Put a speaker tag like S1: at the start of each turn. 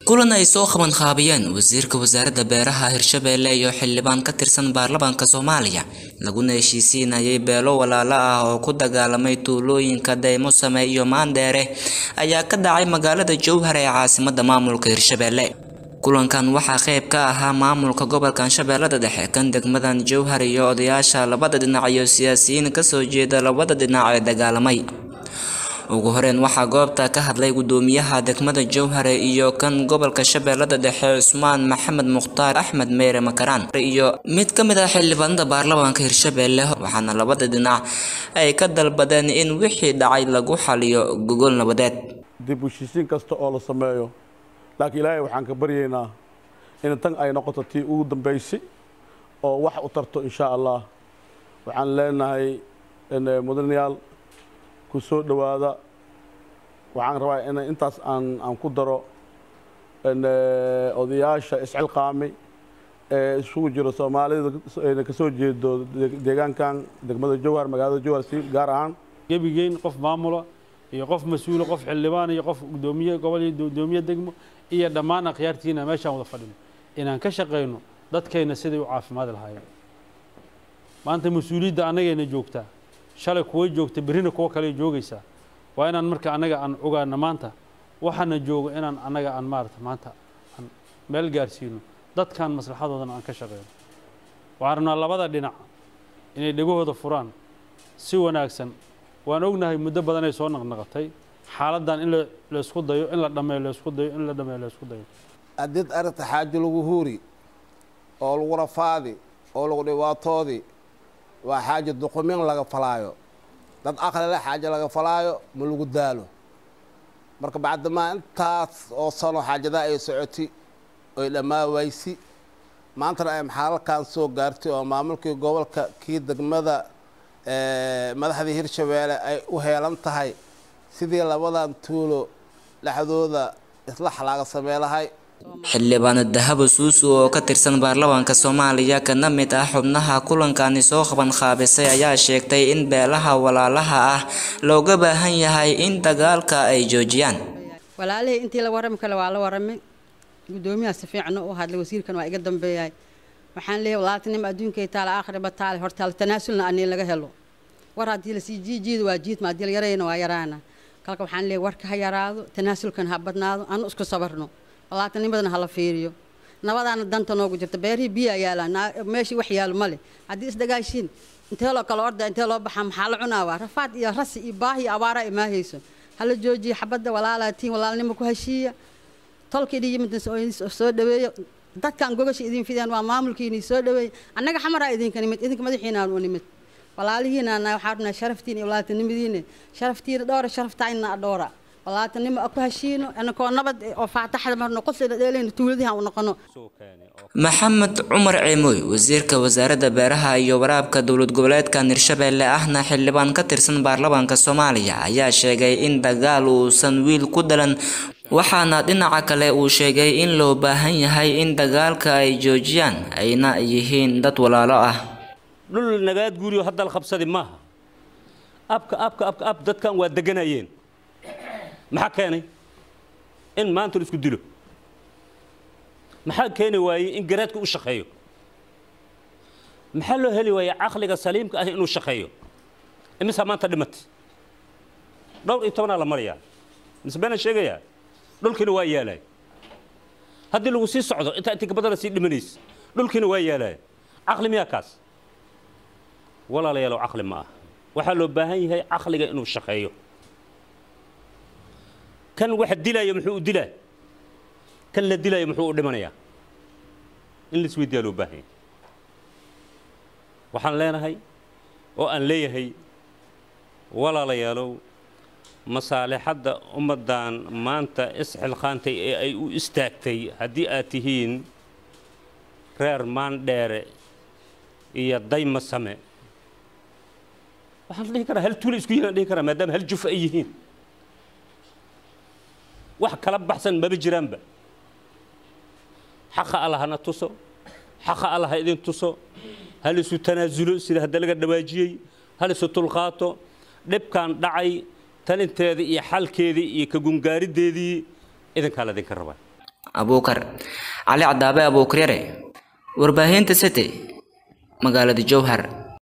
S1: kulan ay soo qaban qaabiyeen wasiirka wasaaradda beeraha hirshabeelle iyo xildhibaan ka tirsan baarlamaanka soomaaliya laguna heshiisiinayay beelo walaalo ah oo ku dagaalamay tuulooyinka daymosame iyo maandheere ayaa ka dhacay magaalada jowhar ee caasimada maamulka hirshabeelle kulankan waxaa qayb ka ahaa maamulka gobolkan shabeellada dhexe kan degmadan jowhar iyo odayaasha labada dhinac iyo siyaasiyiin kasoo jeeda labada dhinac ee dagaalamay ugu horeyn waxaa goobta ka hadlay gudoomiyaha degmada jowhare iyo kan gobolka shabeellada dhexe cusmaan maxamed mukhtaar axmed meyre makaraan iyo mid ka mid ah xildhibaanada baarlamaanka hirshabeelle waxaana labada dhinac ay ka dalbadeen in wixii dhacay lagu xaliyo gogol nabadeed
S2: dib u heshiisiin kasta oo la sameeyo laakiin ilaahay waxaan ka baryaynaa in tan ay noqoto tii ugu dambaysay oo wax u tarto insha allah waxaan leenahay mudanayaal ku soo dhowaada waxaan rabaa in intaas aan aan ku daro odayaasha iscilqaamay ee isugu jiro soomaalida kasoo jeedo deegaankan degmada jowhar magaalada jowhar si gaar ahaan
S3: gebigeyn qof maamula iyo qof mas-uula qof xildhibaan iyo qof gudoomiye gobol iyo gudoomiye degmo iyo dhammaan akhyaartiina meeshaan wada fadhino inaan ka shaqayno dadkayna siday u caafimaadi lahaayeen maanta mas-uuliyadda annagayna joogtaa shalay kuwa joogta berrina kuwo kale joogaysaa waa inaan marka annaga aan ogaano maanta waxaana joogo inaan annaga aan maarata maanta aan meel gaarsiino dadkan maslaxadoodana aan ka shaqeyno waxaan rabnaa labada dhinac inay dhegahooda furaan si wanaagsan waan ognahay muddo badan ay soo naqnaqatay xaaladdan in laysku dayo in la dhameeyo laysku dayo in la dhameeyo laysku dayo
S4: haddii arrinta xaajo lagu huuri oo lagu rafaadi oo lagu dhibaatoodi waa xaajo duqumin laga falaayo dad aqlile xaajo laga falaayo ma lagu daalo marka bacdamaa intaas oo sano xaajadaa ay socoti oy dhammaa waysi maantana ay maxaalalkan soo gaartay oo maamulkii gobolka kii degmada madaxdii hirshabeelle ay u heelan tahay sidii labadan tuulo dhexdooda islax laaga samey lahay
S1: xildhibaano dahabo suusu oo ka tirsan baarlamaanka soomaaliya kana mid ah xubnaha kulankani soo qaban qaabisay ayaa sheegtay in beelaha walaalaha ah looga baahan yahay in dagaalka ay joojiyaan
S5: walaalihii intii la warami kale waa la waramay gudoomiyaha si fiican u hadlay wasiirkan waa iga dambeeyay waxaan leeyahay walaaltinimo adduunkay taala aakhirba taale hortaal tanaasulna anii laga helo war haddii lasii jiijiida waa jiidma haddii la yarayna waa yaraana kalka waxaan leeyahay warka ha yaraado tanaasulkan ha badnaado anu isku sabarno walaatanimadana hala fiiriyo nabadaana danta noogu jirta beerihii biyaa yaalaan meeshii wax yaalo male haddii isdagaashiin intee loo kala orda intee loo baxaa maxaa la cunaawaa rafaad iyo rasi iyo baahi iyo abaara imaahayso hala joojiyo xabadda walaalaatiin walaalnimo ku heshiiya tolka idin yimid soo dhaweeyo dadkan gogasha idin fideen waa maamulkiini soo dhaweeya annaga xamaraa idinka nimid idinka madaxiinaan u nimid walaalihiina waxaa rabnaa sharaftiin iyo walaaltinimadiina sharaftiina dhowra sharaftayna dhowra walaatanimo ku heshiino anakoo nabad oo faataxda marno qoslayna dheelayna tuuladiha u noqono
S1: maxamed cumar ceemooy wasiirka wasaaradda beeraha iyo waraabka dowlad goboleedkan hirshabeelle ahna xildhibaan ka tirsan baarlamaanka soomaaliya ayaa sheegay in dagaal uusan wiil ku dhalan waxaana dhinaca kale uu sheegay in loo baahan yahay in dagaalka ay joojiyaan ayna yihiin dad walaalo ah
S6: dhul nagaad guuriyo hadda la qabsadi maaha abka abka abka ab dadkan waa deganayeen maxaa keenay in maanta la isku dilo maxaa keeni waayey in garaadka u shaqeeyo maxaa loo heli waayey caqliga saliimka ah inuu shaqeeyo imisaa maanta dhimatay dhowr iyo tobanaa la marayaa mise beenaan sheegayaa dhulkiina waa yaalay haddii lagu sii socdo intaa intii gabadana sii dhimanaysa dhulkiina waa yaalay caqli miyaa kaas walaalayaalow caqli ma ah waxaa loo baahan yahay caqliga inuu shaqeeyo kan waxa dilaya muxuu u dilaa kan la dilaya muxuu u dhimanayaa in la isweydiyaa loo baahan yahay waxaan leenahay oo aan leeyahay walaalayaalow masaalixadda ummaddan maanta isxilqaantay ee ay u istaagtay haddii aad tihiin reer maandheere iyo dayma same waxaan dhihi karaa hal tuula isku yihiin aan dhihi karaa maadaama hal juf ay yihiin wax kala baxsan maba jiraanba xaqa alla hana tuso xaqa alla ha idin tuso hal isu tanaasulo sida hadda laga dhawaajiyey hal isu tulqaato dhibkan dhacay talinteedii iyo xalkeedii iyo ka gungaariddeedii idinkaa la idinka rabaa
S1: abuukar cali cadaabe abuukaryare warbaahinta city magaalada jowhar